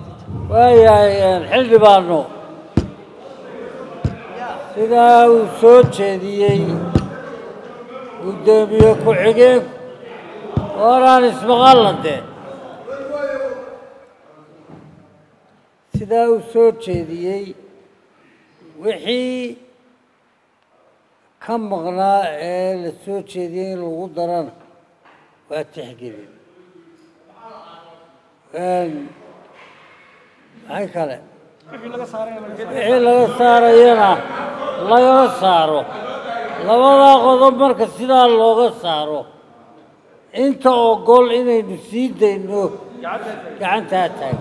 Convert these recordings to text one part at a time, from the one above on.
waayahay xildhibaano sidaa uu soo jeediyey guddoomiye ku-xigeenku ooraan ismaqalla dee sidaa uu soo jeediyey wixii ka maqnaa ee la soo jeediyey in lagu darana waa tixgelin maxay kale wixii laga saarayana lagala saaro labadaa qodob marka sidaa looga saaro inta ogol inaynu sii dayno gacantaa taagan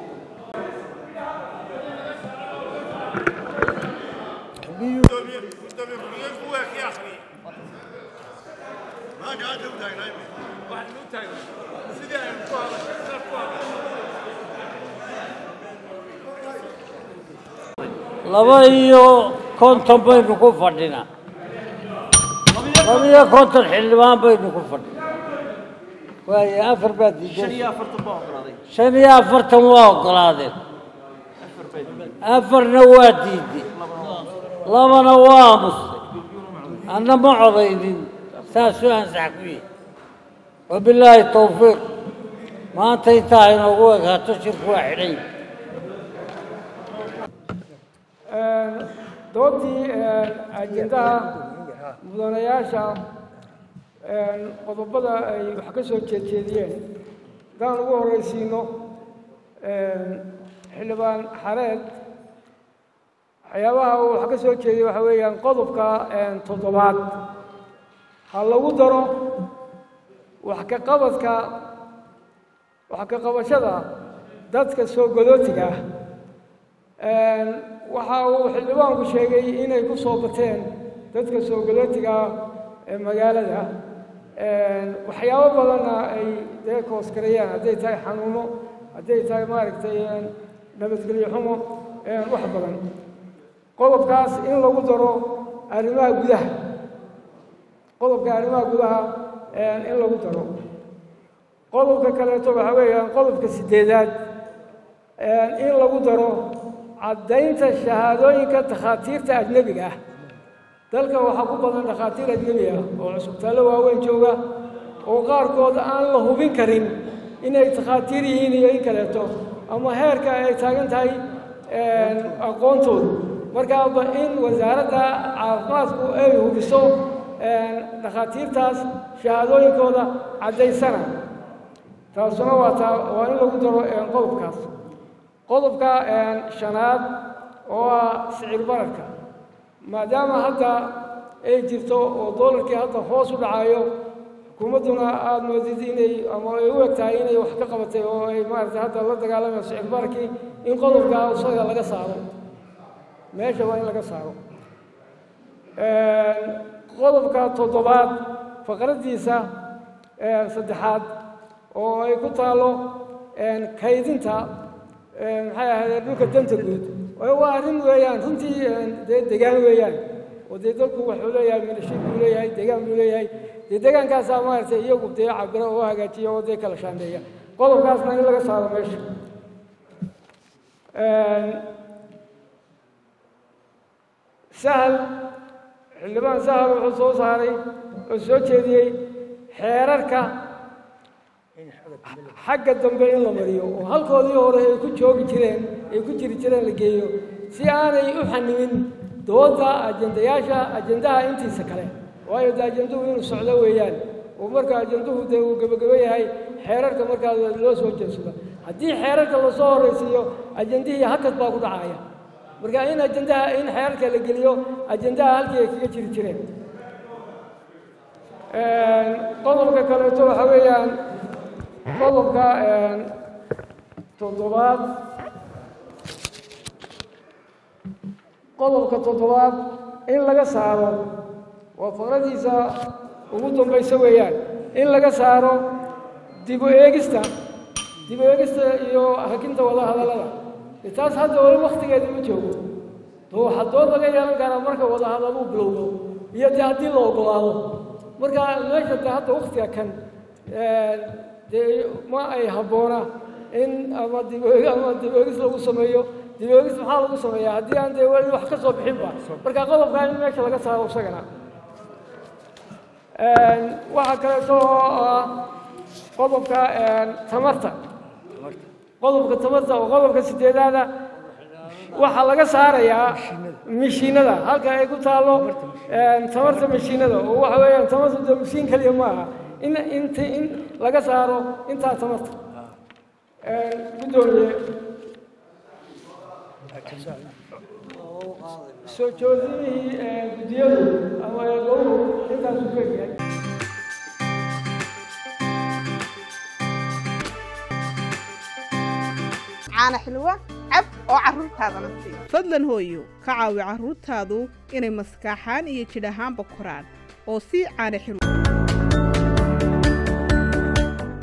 laba iyo konton baynu ku fadhinaa laba iyo konton xildhibaan baynu ku fadhinaa waaye afar baa diiday shan iyo afartan waa ogolaadeen afarna waa diiday labana waa amustay anna ma codaynin saasuu ansax ku yihi wabilaahi towfiiq maanta intaa inoogu egaato shirku waa xidhan yahay doodii ajendaha mudanayaasha qodobada ay wax ka soo jeedjeediyeen haddaan ugu horreysiino xildhibaan xareed waxyaabaha uu wax ka soo jeediyey waxa weeyaan qodobka toddobaad ha lagu daro wax ka qabadka wax ka qabashada dadka soo godootiga ah waxa uu xildhibaanku sheegay inay ku soo bateen dadka soo galootiga ee magaalada waxyaabo badanna ay dee kooskarayaan hadday tahay xanuuno hadday tahay maaragtay nabadgelyo xumo wax badan qodobkaas in lagu daro arrimaha gudaha qodobka arrimaha gudaha in lagu daro qodobka kaleeto waxa weeyaan qodobka sideedaad in lagu daro caddaynta shahaadooyinka takhaatiirta ajnebiga ah dalka waxaa ku badan dhakhaatiir ajnebi ah oo cusubtaallo waaweyn jooga oo qaarkood aan la hubin karin inay takhaatiir yihiin iyo in kaleeto ama heerka ay taagan tahay aqoontoodu markaaba in wasaaradda caafimaadku ay hubiso dhakhaatiirtaas shahaadooyinkooda caddaysana taasuna waa taa waa in lagu daro qodobkaas qodobka shanaad oo ah sicir bararka maadaama hadda ay jirto oo doolarkii hadda hoos u dhacayo xukuumadduna aada moodid inay ama ay u eg tahay inay wax ka qabatay oo ay maaragtay hadda la dagaalamayso sicir bararkii in qodobka isaga laga saaro meesha waa in laga saaro qodobka toddobaad faqraddiisa saddexaad oo ay ku taalo kaydinta maxay ahaydee dhulka danta guud waa arrin weeyaan runtii dee degaan weeyaan oo dee dalku wuxuu leeyahay milashid buu leeyahay degaan buu leeyahay dee degaankaasaa maaragtay iyagu dee cabiro oo hagaajiya oo dee kala shaandeeya qodobkaasna in laga saaro meesha sahal xildhibaan sahal wuxuu soo saaray oo soo jeediyey xeerarka xagga dambe in la mariyo oo halkoodii hore ay ku joogi jireen ay ku jiri jireen la geeyo si aanay u xanimin dooda ajendayaasha ajendaha intiisa kale waayo de ajenduhu inuu socdo weeyaan oo marka ajenduhu dee uu gebagebo yahay xeerarka markaa loo soo jeedsado haddii xeerarka lasoo horraysiiyo ajendihii hakad baa ku dhacaya marka in ajendaha in xeerarka la geliyo ajendaha halkii ay kaga jiri jireen qodobka kaleeto waxa weeyaan qodobka toddobaad qodobka toddobaad in laga saaro waa faqradiisa ugu dambayso weeyaan in laga saaro dib u eegista dib u eegista iyo hakinta wada hadallada de taas hadda wali waktigeeda ma joogo to waxaa dood laga yeelan karaa marka wada hadaluu bilowdo iyo dee haddii la ogolaado marka meesha de hadda waktiga kan dee ma ay habboona in ama dib ama dib-oogis lagu sameeyo dib-oogis maxaa lagu sameeyaa haddii aan dee weli wax ka soo bixinba marka qodobkaa in meesha laga saaro isagana waxaa kaleeto oo ah qodobka tamarta qodobka tamarta oo qodobka sideedaada waxaa laga saarayaa mishiinada halka ay ku taallo tamarta mishiinada oo waxa weeyaan tamarta dee mishiin keliya ma aha in int in laga saaro intaa tamarta guddoomiye soo joodinihii guddiyadu ama eegowhu intaasu ku egyahay caana xilwa cab oo carruurtaadana sii fadlan hooyo ka caawi carruurtaadu inay maskaaxaan iyo jidh ahaanba koraan oo sii caana xilwa